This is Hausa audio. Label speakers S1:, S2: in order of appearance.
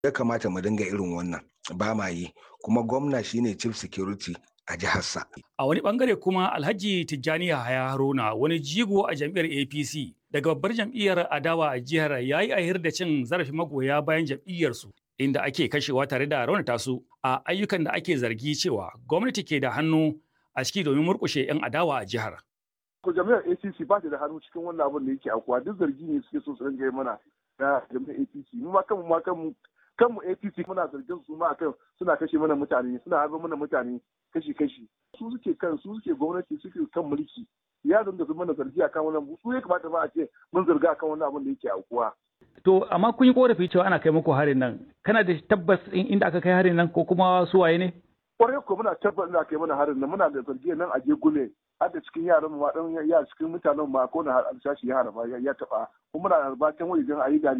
S1: ya kamata mu dinga irin wannan ba ma yi kuma gwamna shine chief security a jiharsa.
S2: A wani bangare kuma Alhaji Tijjani Yahaya Haruna wani jigo a jam'iyyar APC daga babbar jam'iyyar adawa a jihar ya yi ahir da cin zarafin magoya bayan jam'iyyarsu inda ake kashewa tare da raunata su a ayyukan da ake zargi cewa gwamnati ke da hannu a ciki domin murkushe 'yan adawa a jihar.
S3: Ko jami'ar APC ba ta da hannu cikin wannan abin da yake akuwa duk zargi ne suke so su ringa yi mana na jami'ar APC mu ma kanmu ma kanmu kanmu APC muna zargin su ma akan suna kashe mana mutane suna harba mana mutane kashi kashi su suke kan su suke gwamnati suke kan mulki ya dinga su mana zargi akan wannan su ya kamata ba a ce mun zarga akan wannan abin da yake aukuwa
S4: To amma kun yi korafi cewa ana kai muku harin nan kana da tabbas inda aka kai harin nan ko kuma su waye ne?
S3: Kwarai ko muna tabbas inda aka yi mana harin nan muna da zargi nan a Gegule har da cikin yaran ma dan ya cikin mutanen ma ko na alsashi ya harba ya taba kuma muna harba can wajen ayi da